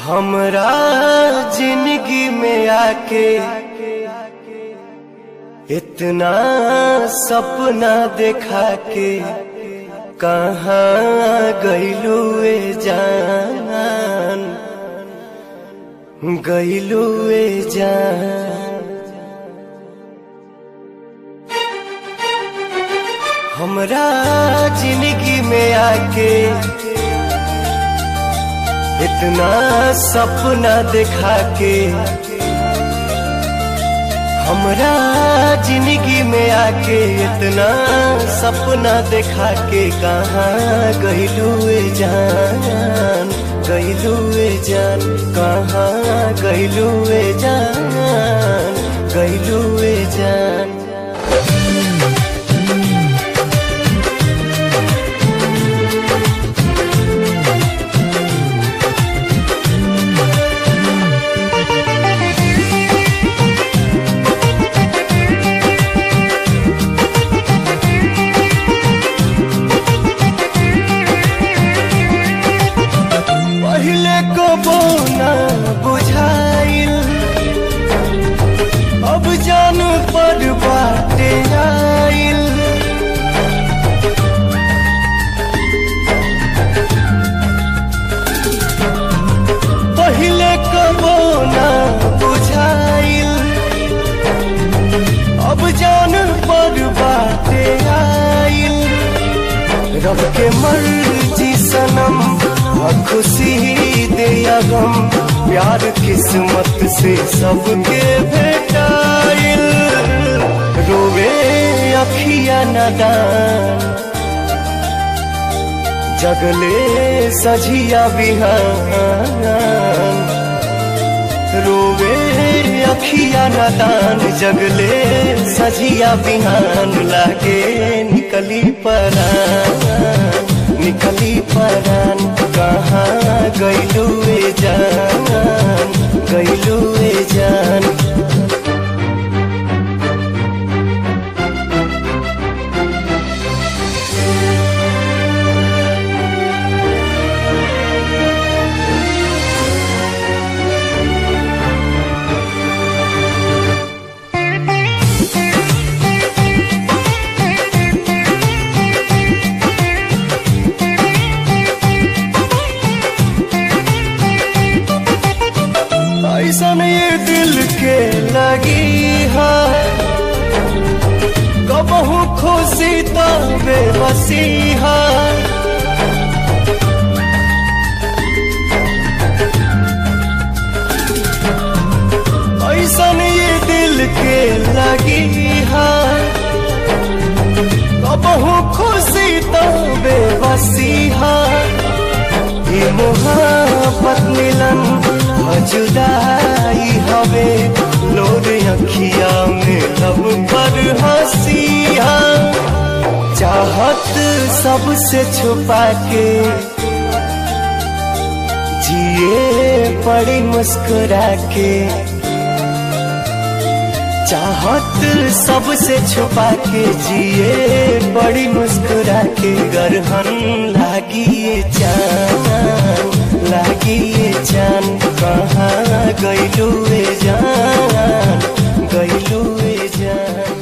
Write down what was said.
हमरा जिंदगी में आके इतना सपना देखा के कहाँ गईलू ए जान गईलू ए जान हमरा जिंदगी में आके इतना सपना देखा के हमरा जिंदगी में आके इतना सपना देखा के कहाँ गईलू ए जान गईलू ए जान कहाँ गईलू ए जान गईलू ए जान पहले को बोना बुझाइल अब जान पर बाटे आइल पहले को बोना बुझाइल अब जान पर बाटे आइल रब के मर्जी सनम और खुशी दे या गम प्यार किस्मत से सबके भेटाइल रोवे अखिया नदान जगले सझिया बिहान रोवे अखिया नदान जगले सझिया बिहान लागे निकली परान निकली परान कहाँ गईलू ए जान गईलू ए जान ऐसन ये दिल के लगी है कबहू खुशी तो बेबसी है ऐसन ये दिल के लगी है कबहू खुशी तो बेबसी है ये मोहब्बत मिलन जुदाई हवे लोर अखिया में लब पर हंसिया चाहत सबसे छुपा के जिए पड़ी मुस्कुरा के चाहत सबसे छुपा के जिए बड़ी मुस्कुरा के गरहन लागी ये जान लागी ये जान कहाँ गईलू ए जान गईलू ए जान